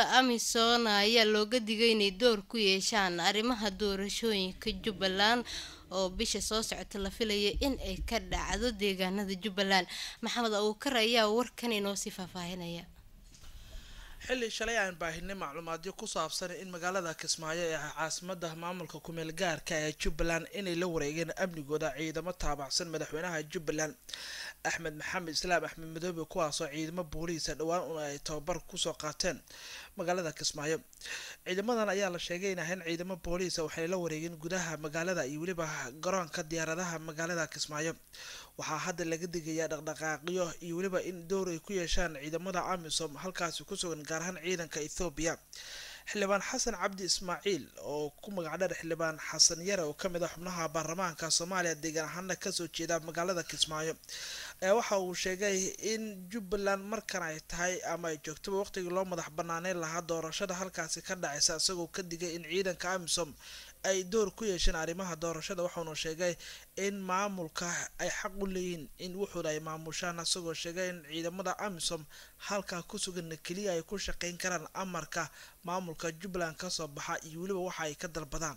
ciidamada amisom ayaa looga digay inay door ku yeeshaan arrimaha doorashooyinka jubbaland oo bisha soo socota la filaya in ay ka dhacdo deegaanada jubbaland maxamed abuukar ayaa warkan inoo sii faahfaahinaya xilli shalay aan baahinay macluumaadyo ku saabsan in magaalada kismaayo ee caasimada maamulka kumeel gaarka ee jubbaland inay la wareegeen amnigooda ciidamo taabacsan madaxweynaha jubbaland axmed maxamed islaam axmed madoobe kuwaasoo ciidamo booliisa dhowaan un ay tababar kusoo qaateen magaalada kismaayo ciidamadan ayaa la sheegay in ahayn ciidamo booliisa waxay la wareegeen gudaha magaalada iyo weliba garoonka diyaaradaha magaalada kismaayo waxaa hadda laga digayaa dhaqdhaqaaqyo iyo weliba in door ay ku yeeshaan ciidamada amisom halkaasi ku sugan gaar ahaan ciidanka ethoobiya xildhibaan xasan cabdi ismaaciil oo ku magacdheer xildhibaan xasan yare oo kamid ah xubnaha baarlamaanka soomaaliya deegaan ahaana kasoo jeeda magaalada kismaayo ayaa waxa uu sheegay in jubbaland markan ay tahay ama ay joogtaba waqtigii loo madax banaaneyn lahaa doorashada halkaasi ka dhacaysa isagoo ka digay in ciidanka amisom ay door ku yeesheen arrimaha doorashada waxauna sheegay in maamulka ay xaq u leeyihiin in wuxuuna ay maamushaan isagoo sheegay in ciidamada amisom halkaa ku sugan keliya ay ku shaqeyn karaan amarka maamulka jubbaland kasoo baxa iyo weliba waxa ay ka dalbadaan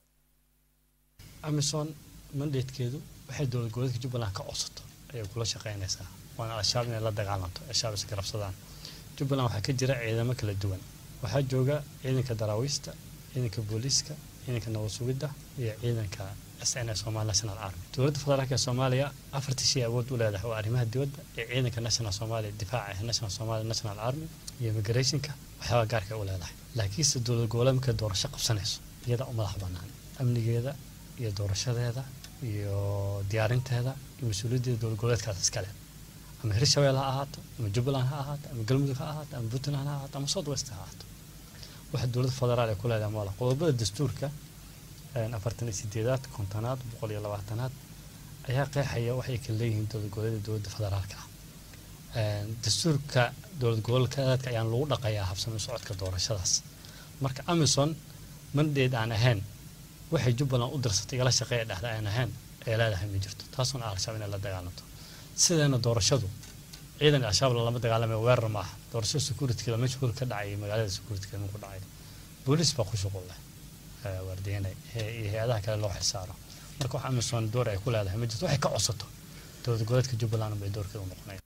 amison mandatekeedu waxay dowlad goboleedka jubbaland ka codsato ayay kula shaqeynaysaa waana al-shabaab inay la dagaalanto al-shabaab is garabsadaan jubbaland waxaa ka jira ciidamo kala duwan waxaa jooga ciidanka daraawiista ciidanka booliiska ciidanka nabad sugidda iyo ciidanka s n somali national army dowladda federaalk ee soomaaliya afartii shay awood u leedahay waa arrimaha dibadda iyo ciidanka national somalia difaaca national somali national army iyo immigrationka waxyaaba gaarka u leedahay laakiinse dowlad goboleed markay doorasho qabsanayso iyada u madax banaan amnigeeda iyo doorashadeeda iyo diyaarinteeda iyo mas-uuliyaddeeda dowlad goboleedkaas iskale ama hirshabelle ha ahaato ama jubbaland ha ahaato ama galmudug ha ahaato ama puntland ha ahaato ama south west ha ahaato waxa dowladda federaal ay ku leedahay mala qodobada dastuurka afartan iyo sideedaad kontonaad boqol iyo labaatanaad ayaa qeexaya waxay kala leeyihiin dowlad goboleeda dowladda federaalka ah dastuurka dowlad goboleedka ayaan lagu dhaqayaa habsami socodka doorashadaas marka amison mandate aan ahayn waxay jubbaland u dirsatay igala shaqeeya dhexda aan ahayn ee leedahay ma jirto taasuna al-shabaab inay la dagaalanto sideena doorashadu ciidan al-shabaab lama dagaalamay weerar maaha doorashada securityga meesha hul ka dhacay magaalada securityga ku dhacay booliis baa ku shuqul leh waardiyanay iyo hay-adaha kale loo xilsaaro marka wax amison door ay ku leedahay ma jirto waxay ka codsato dowlad goboleedka jubbaland bay doorkeeda u noqonaya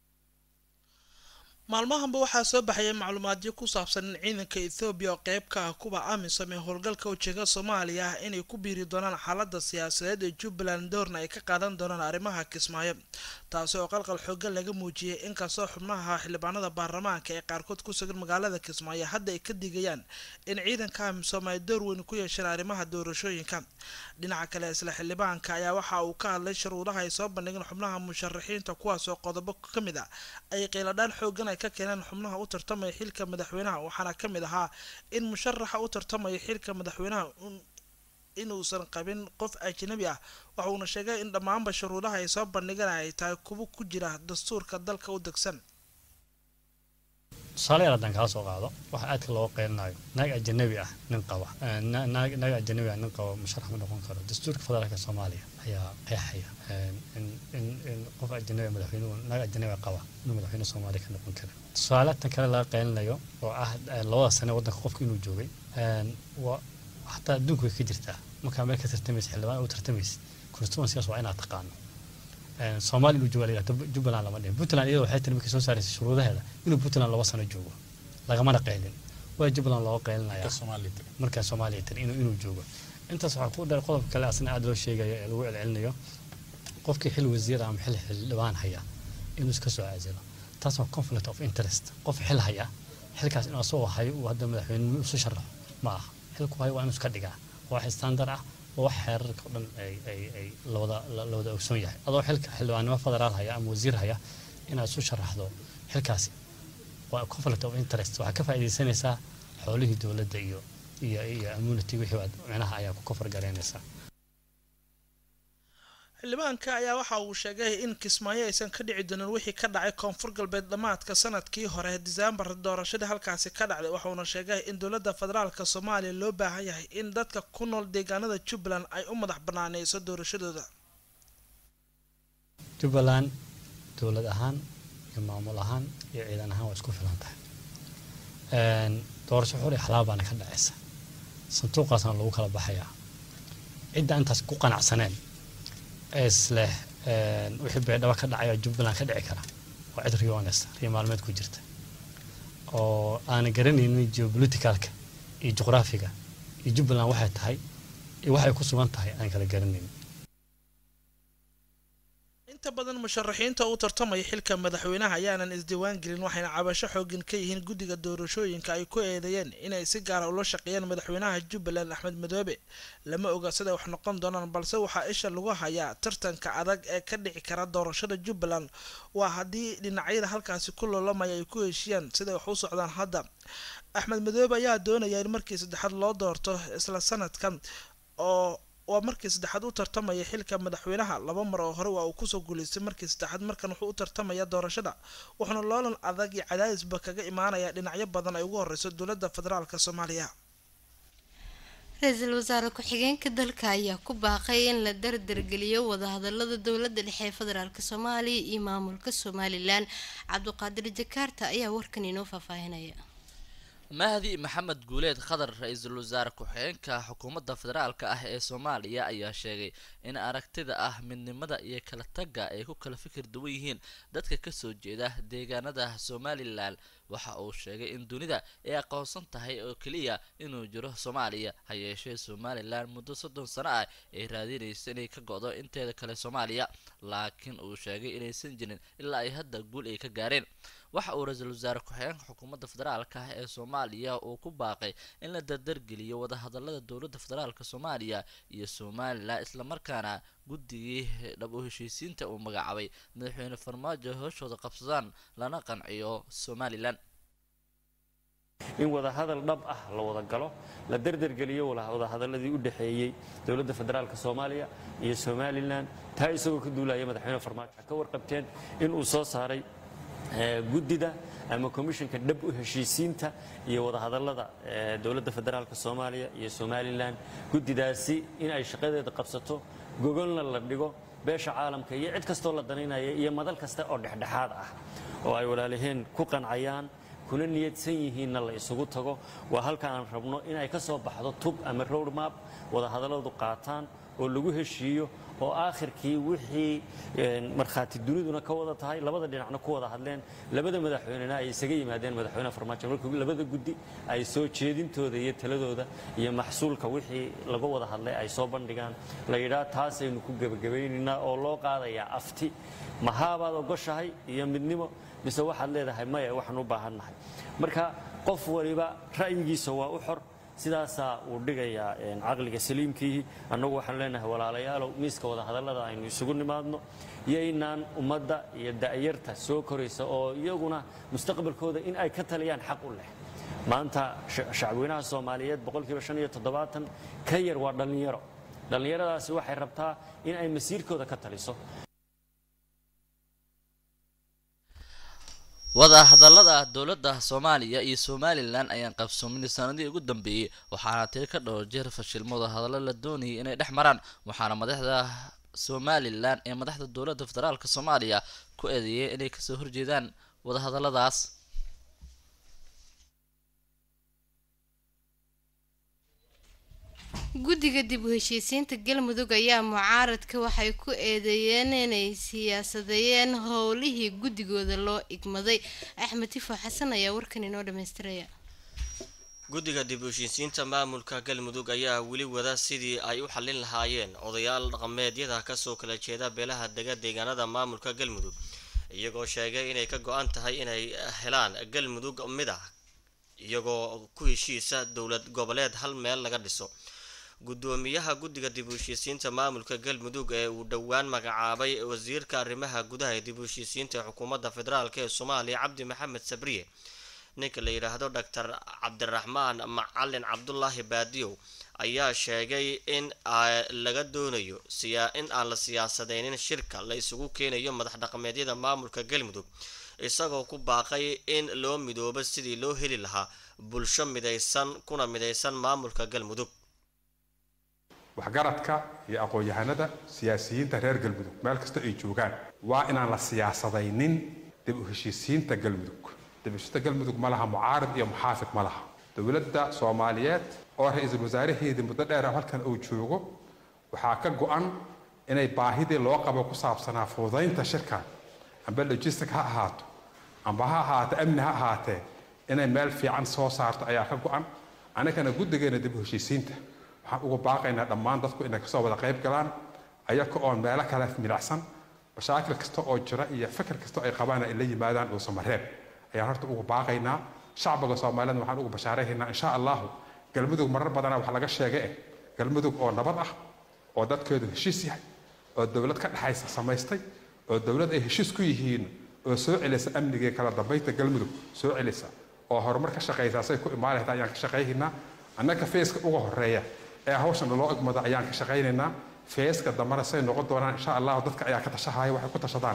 maalmahanba waxaa soo baxaya macluumaadyo ku saabsan in ciidanka ethoobiya oo qeyb ka ah kuwa amisom ee howlgalka ujeega soomaaliya ah inay ku biiri doonaan xaalada siyaasadeed ee jubbaland doorna ay ka qaadan doonaan arrimaha kismaayo taasi oo qalqal xoogan laga muujiyay inkastoo xubnaha xildhibaanada baarlamaanka ee qaarkood ku sugan magaalada kismaayo hadda ay ka digayaan in ciidanka amisom ay door weyn ku yeesheen arrimaha doorashooyinka dhinaca kale isla xildhibaanka ayaa waxa uu ka hadlay shuruudaha ay soo bandhigeen xubnaha musharaxiinta kuwaasoo qodobo ka mid a ay qiiladhaan xoogan ay ka keeneen xubnaha u tartamaya xilka madaxweynaha waxaana ka mid ahaa in musharaxa u tartamaya xilka madaxweynaha inuusan qabin qof ajnabi ah waxa uuna sheegay in dhammaanba shuruudaha ay soo bandhigeen ay tahay kuwo ku jira dastuurka dalka u degsan tusaale yar haddaan kala soo qaado waxa aadka looga qeylinayo naag ajanabi ah nin qaba naag naag ajanabi ah nin qaba musharax ma noqon karo dastuurka federaalka soomaaliya ayaa qeexaya in in in qof ajanabi madaxweynuhu naag ajanabi qaba inuu madaxweyne soomaaliya ka noqon kara tusaale tan kale laga qeylinayo oo ah labada sane waddanka qofka inuu joogay waa xataa adduunku way ka jirtaa markaa meel ka tartamaysa xildhibaan u tartamaysa constituencygaas waa inaad taqaano soomaaliya inuu jooga la yidhahdo jubbaland lama dhihin puntland iyadoo waxay tiri markay soo saaraysay shuruudaheeda inuu puntland laba sano joogo lagamana qeylin waa jubbaland looga qeylinaya markaa soomaaliya tiri inuu inuu joogo intaas waxaa ku dheer qodobka kale asna aada loo sheegayo ee lagu celcelinayo qofkii xil wasiir ama xil xildhibaan haya inuu iska soo caasilo taas waa conflict of interest qof xil haya xilkaas inuu asagoo hayo uu hadda madaxweyne isu sharaxo ma aha xilku hayo waa inuu iska dhigaa waa wax standard ah waa wax xeerarka o dhan ay ay ay lawada lawada ogsoon yahay adoo xilka xildhibaannimo federaal haya ama wasiir haya inaad isu sharaxdo xilkaasi waa conflict of interest waxaa ka faa'iidaysanaysaa xoolihii dowladda iyo iyo iyo immunity wixii aad micnaha ayaa ku kofar garaynaysaa xildhibaanka ayaa waxa uu sheegay in kismaayo aysan ka dhici doonin wixii ka dhacay koonfur galbeed dhammaadka sanadkii hore diseembar doorashadii halkaasi ka dhacday waxauna sheegay in dowladda federaalka soomaaliya loo baahan yahay in dadka ku nool deegaanada jubbaland ay u madax banaaneyso doorashadooda jubbaland dowlad ahaan iyo maamul ahaan iyo ciidan ahaan waa isku filan tahay doorasho xor iyo xalaal baana ka dhacaysa sanduuqaasna lagu kala baxayaa cidda intaas ku qanacsaneen ee isleh wixii beedhaba ka dhacay oo jubbaland ka dhici kara waa cid riyonest riyo maalmeed ku jirta oo aanan garanaynin geopoliticalka iyo juqraafiga iyo jubbaland waxay tahay iyo waxay ku sugan tahay aan kala garanaynin inta badan musharaxiinta u tartamaya xilka madaxweynaha ayaanan isdiiwaan gelin waxayna cabasho xooggan ka yihiin guddiga doorashooyinka ay ku eedeeyeen inay si gaara ula shaqeeyaan madaxweynaha jubbaland axmed madoobe lama oga siday wax noqon doonaan balse waxaa isha lagu hayaa tartanka adag ee ka dhici kara doorashada jubbaland waa haddii dhinacyada halkaasi ku loolamaya ay ku heshiiyaan siday wax u socdaan hadda axmed madoobe ayaa doonaya in markii saddexaad loo doorto isla sanadkan oo waa markii saddexaad u tartamaya xilka madaxweynaha laba mar oo hore waa uu kusoo guuleystay markii saddexaad markan wuxuu u tartamaya doorashada wuxuuna loolan adag iyo cadaadisba kaga imaanaya dhinacyo badan ay ugu horeyso dowladda federaalk soomaaliya ra-iisul wasaare ku-xigeenka dalka ayaa ku baaqay in la dardargeliyo wadahadalada dowladda dhexe ee federaalk soomaaliya iyo maamulka somalilan cabdiqaadir jakaarta ayaa warkan inoo faahfaahinaya mahdi maxamed guuleed khadar ra-iisul wasaare ku-xigeenka xukuumadda federaalka ah ee soomaaliya ayaa sheegay in aragtida ah midnimada iyo kala tagga ay ku kala fikir duwan yihiin dadka kasoo jeeda deegaanada somalilan waxa uu sheegay in dunida ay aqoonsan tahay oo keliya inuu jiro soomaaliya ha yeeshee somalilan muddo soddon sano ah ay raadinayso inay ka go-do inteeda kale soomaaliya laakiin uu sheegay inaysan jirin ilaa ay hadda guul ay ka gaareen waxa uu ra-iisul wasaare ku-xigeenka xukuumadda federaalka ah ee soomaaliya uu ku baaqay in la dardargeliyo wadahadalada dowladda federaalka soomaaliya iyo somalilan islamarkaana guddigii dhab u heshiisiinta uu magacaabay madaxweyne farmaajo hooshooda qabsadaan lana qanciyo somalilan in wadahadal dhab ah la wada galo la dardargeliyo wadahadaladii u dhexeeyey dowladda federaalk soomaaliya iyo somalilan taa isagoo ka duulaya madaxweyne farmaajo ka warqabteen in uu soo saaray guddida ama komishinka dhab u heshiisiinta iyo wadahadalada dowladda federaalk soomaaliya iyo somalilan guddidaasi in ay shaqadeeda qabsato gogolna la dhigo beesha caalamka iyo cid kastoo la danaynaya iyo madal kasta oo dhexdhexaad ah oo ay walaalaheen ku qancayaan kuna niyadsan yihiinna la isugu tago waa halka aan rabno in ay ka soo baxdo tub ama road map wadahadalladu qaataan oo lagu heshiiyo oo aakhirkii wixii markhaati duniduna ka wada tahay labada dhinacna ku wada hadleen labada madaxweynena ay isaga yimaadeen madaxweyne farmaajo markii labada guddi ay soo jeedintooda iyo taladooda iyo maxsuulka wixii laga wada hadlay ay soo bandhigaan la yidhaa taasaynu ku gebagabaynaynaa oo loo qaadayaa afti mahaabaad ogoshahay iyo midnimo mise waxaad leedahay maya waxaan u baahannahay marka qof waliba ra'yigiisa waa u xor sidaasaa uu dhigayaa caqliga saliimkiihi annagu waxaan leenahay walaalayaalow miiska wadahadallada aynu isugu nimaadno yaynaan ummadda iyo da'yarta soo koraysa oo iyaguna mustaqbalkooda in ay ka taliyaan xaq u leh maanta shacbweynaha soomaaliyeed boqolkiiba shan iyo toddobaatan ka yar waa dhallinyaro dhallinyaradaasi waxay rabtaa in ay masiirkooda ka taliso wadahadalada dowladda soomaaliya iyo somalilan ayaan qabsoomin sanadihii ugu dambeeyey waxaana tiri ka dhowr jeer fashilmo wadahadallo la doonayay inay dhex maraan waxaana madaxda somalilan ee madaxda dowladda federaalk soomaaliya ku eedeeyeen inay kasoo horjeedaan wadahadaladaas guddiga dib u heshiisiinta galmudug ayaa mucaaradka waxay ku eedeeyeen inay siyaasadeeyeen howlihii guddigooda loo igmaday axmed tifo xasan ayaa warkan inoo dhamaystiraya guddiga dib u heshiisiinta maamulka galmudug ayaa weli wada sidii ay u xallin lahaayeen odayaal dhaqameedyada kasoo kala jeeda beelaha dega deegaanada maamulka galmudug iyagoo sheegay inay ka go-an tahay inay helaan galmudug mid ah iyagoo ku heshiisa dowlad goboleed hal meel laga dhiso gudoomiyaha guddiga dib u heshiisiinta maamulka galmudug ee uu dhowaan magacaabay wasiirka arrimaha gudaha ee dib u heshiisiinta ee xukuumadda federaalk ee soomaaliya cabdi maxamed sabriye ninka la yidhaahdo doctor cabdiraxmaan macalin cabdulaahi baadiyow ayaa sheegay in laga doonayo in aan la siyaasadeynin shirka la isugu keenayo madax dhaqameedyada maamulka galmudug isagoo ku baaqay in loo midoobo sidii loo heli lahaa bulsho midaysan kuna midaysan maamulka galmudug waxgaradka iyo aqoon-yahanada siyaasiyiinta reer galmudug meel kasta ay joogaan waa inaan la siyaasadaynin dib u heshiisiinta galmudug dib u heshiisiinta galmudug ma laha mucaarid iyo muxaafid ma laha dowladda soomaaliyeed oo ra-iisul wasaaraheedii muddo dheer halkan uu joogo waxaa ka go-an inay baahidii loo qabo ku saabsanaa fududaynta shirkan amba logistic ha ahaato amba ha ahaato amni ha ahaatee inay meel fiican soo saarto ayaa ka go-an annagana guddigeena dib u heshiisiinta waxaan ugu baaqaynaa dhammaan dadku inay kasoo wada qayb galaan ayaka oon meelo kale milacsan mashaakil kasta oo jira iyo fikir kasta ay qabaan ay la yimaadaan dhuusamareeb ayaan horta ugu baaqaynaa shacbiga soomaaliyeed waxaan ugu bashaaraynaynaa insha allahu galmudug marar badana wax laga sheegay eh galmudug oo nabad ah oo dadkeedu heshiis yahay oo dowlad ka dhexaysa samaystay oo dowlad ay heshiis ku yihiin oo soo celisa amnigii kala dambaynta galmudug soo celisa oo horumar ka shaqaysa say ku imaan lahayd ayaan ka shaqaynaynaa annaga feeska uga horeeya ee hawshan loo egmada ayaan ka shaqaynaynaa feeska dambana say noqon doonaan insha allahu dadka ayaa ka tashahaya waxay ku tashadaan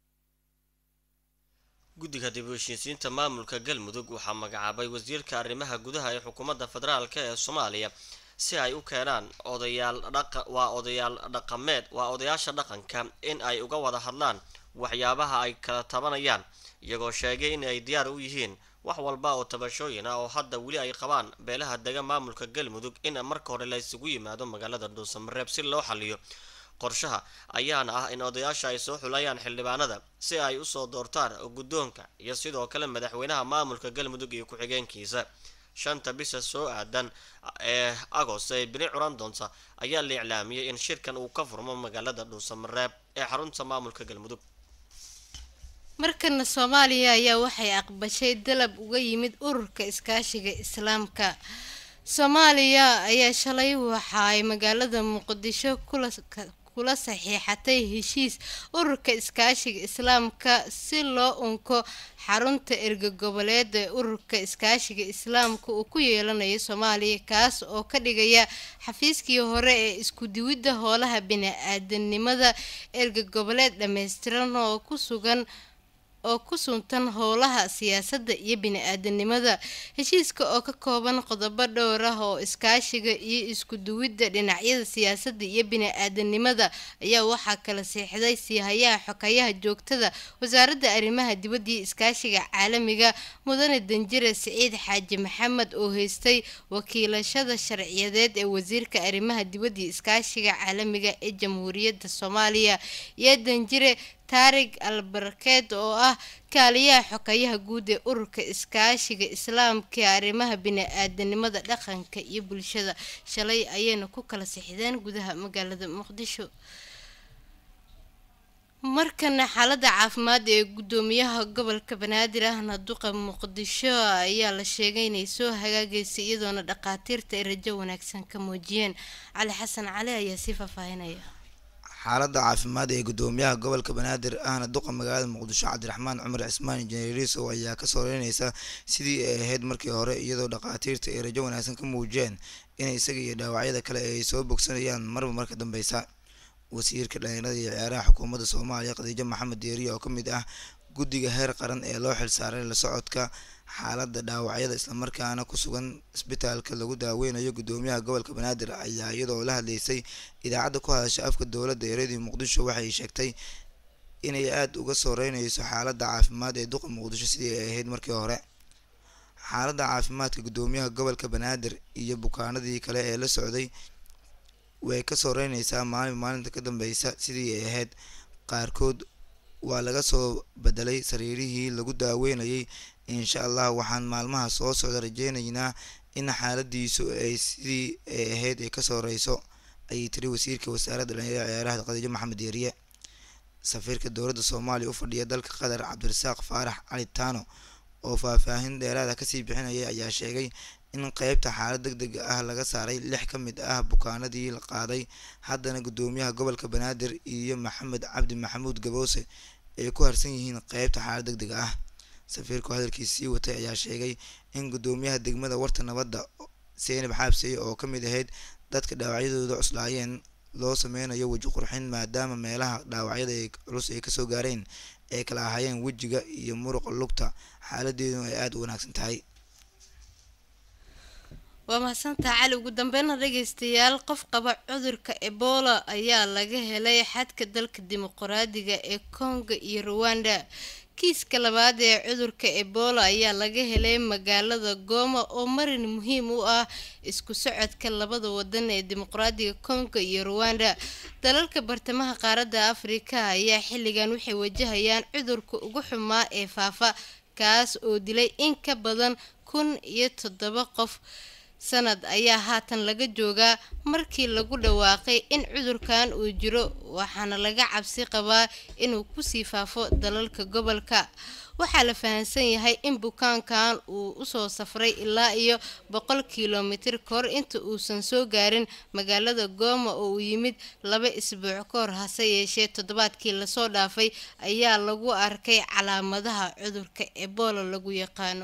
guddiga dib u heshiisiinta maamulka galmudug waxaa magacaabay wasiirka arrimaha gudaha ee xukuumadda federaalk ee soomaaliya si ay u keenaan odayaal dhaqa waa odayaal dhaqameed waa odayaasha dhaqanka in ay uga wada hadlaan waxyaabaha ay kala tabanayaan iyagoo sheegay in ay diyaar u yihiin wax walba oo tabashooyin ah oo hadda weli ay qabaan beelaha dega maamulka galmudug in marka hore la isugu yimaado magaalada dhuusamareeb si loo xaliyo qorshaha ayaana ah in odayaasha ay soo xulayaan xildhibaanada si ay usoo doortaan guddoonka iyo sidoo kale madaxweynaha maamulka galmudug iyo ku-xigeenkiisa shanta bisha soo aadan ee agost ee bini curan doonta ayaa la iclaamiyey in shirkan uu ka furmo magaalada dhuusamareeb ee xarunta maamulka galmudug markana soomaaliya ayaa waxay aqbashay dalab uga yimid ururka iskaashiga islaamka soomaaliya ayaa shalay waxa ay magaalada muqdisho kula kula saxiixatay heshiis ururka iskaashiga islaamka si loo unko xarunta erga goboleed ee ururka iskaashiga islaamka uu ku yeelanayo soomaaliya kaas oo ka dhigaya xafiiskii hore ee isku diwidda howlaha bini-aadanimada erga goboleed dhammaystiran oo ku sugan oo ku suntan howlaha siyaasadda iyo bini-aadanimada heshiiska oo ka kooban qodobo dhowr ah oo iskaashiga iyo isku duwidda dhinacyada siyaasadda iyo bini-aadanimada ayaa waxaa kala siixday siihayaha xokayaha joogtada wasaaradda arrimaha dibadda iyo iskaashiga caalamiga mudane danjire siciid xaaji maxamed oo haystay wakiilashada sharciyadeed ee wasiirka arrimaha dibadda iyo iskaashiga caalamiga ee jamhuuriyadda soomaaliya iyo danjire taarig albarakeed oo ah kaaliyaha xokayaha guud ee ururka iskaashiga islaamka ee arrimaha bini-aadanimada dhaqanka iyo bulshada shalay ayayna ku kala sixdeen gudaha magaalada muqdisho markana xaalada caafimaad ee gudoomiyaha gobolka banaadir ahna duqa muqdisho ayaa la sheegay inay soo hagaagaysay iyadoona dhaqaatiirta ay rajo wanaagsan ka muujiyeen cali xasan cali ayaa sii faahfaahinaya xaaladda caafimaad ee gudoomiyaha gobolka banaadir ahna duqa magaalada muqdisho cabdiraxmaan cumar cismaan injineerisow ayaa kasoo reynaysa sidii ay ahayd markii hore iyadoo dhaqaatiirta ay rajo wanaagsan ka muujiyeen in isaga iyo dhaawacyada kale ay soo bogsanayaan marba marka dambeysa wasiirka dhalinyarada iyo ciyaaraha xukuumadda soomaaliya khadiijo maxamed deeriya oo kamid ah guddiga heer qaran ee loo xilsaaray la socodka xaaladda dhaawacyada islamarkaana ku sugan isbitaalka lagu daaweynayo gudoomiyaha gobolka banaadir ayaa iyadoo la hadleysay idaacadda ku hadasha afka dowladda ee radio muqdisho waxay sheegtay inay aada uga soo reynayso xaaladda caafimaad ee duqa muqdisho sidii ay ahayd markii hore xaaladda caafimaadka gudoomiyaha gobolka banaadir iyo bukaanadii kale ee la socday way kasoo reynaysaa maalin maalinta ka dambeysa sidii ay ahayd qaarkood waa laga soo bedelay sariirihii lagu daaweynayay insha allah waxaan maalmaha soo socda rajeynaynaa in xaaladiisu ay sidii ay ahayd ay kasoo reyso ayay tiri wasiirka wasaaradda dhalinyarada ciyaaraha khadiijo maxamed yeeriye safiirka dowladda soomaaliya u fadhiya dalka qatar cabdirasaaq faarax cali taano oo faahfaahin dheeraada kasii bixinayay ayaa sheegay in qeybta xaalad deg deg ah laga saaray lix ka mid ah bukaanadii la qaaday haddana gudoomiyaha gobolka banaadir iyo maxamed cabdi maxamuud gaboose ay ku harsan yihiin qeybta xaalad deg deg ah safiirku hadalkiis sii watay ayaa sheegay in gudoomiyaha degmada warta nabadda seynab xaabsey oo ka mid ahayd dadka dhaawacyadooda cuslaayeen loo sameynayo weji qurxin maadaama meelaha dhaawacyada ay culus ay kasoo gaareen ay kala ahaayeen wejiga iyo muruqa lugta xaaladeeduna ay aada u wanaagsan tahay waa mahadsantaha cali ugu dambeynna dhegeystayaal qof qaba cudurka ebola ayaa laga helay xadka dalka dimuqraadiga ee congo iyo ruwanda kiiska labaad ee cudurka ebola ayaa laga helay magaalada gooma oo marin muhiim u ah isku socodka labada wadan ee dimuqraadiga kongo iyo ruwanda dalalka bartamaha qaaradda afrika ayaa xilligan waxay wajahayaan cudurka ugu xumaa ee faafa kaas oo dilay in ka badan kun iyo toddoba qof sanad ayaa haatan laga joogaa markii lagu dhawaaqay in cudurkan uu jiro waxaana laga cabsi qabaa inuu kusii faafo dalalka gobolka waxaa la fahamsan yahay in bukaankan uu usoo safray ilaa iyo boqol kilomitir kahor inta uusan soo gaarin magaalada gooma oo uu yimid laba isbuuc ka hor hase yeeshee toddobaadkii lasoo dhaafay ayaa lagu arkay calaamadaha cudurka ebola lagu yaqaano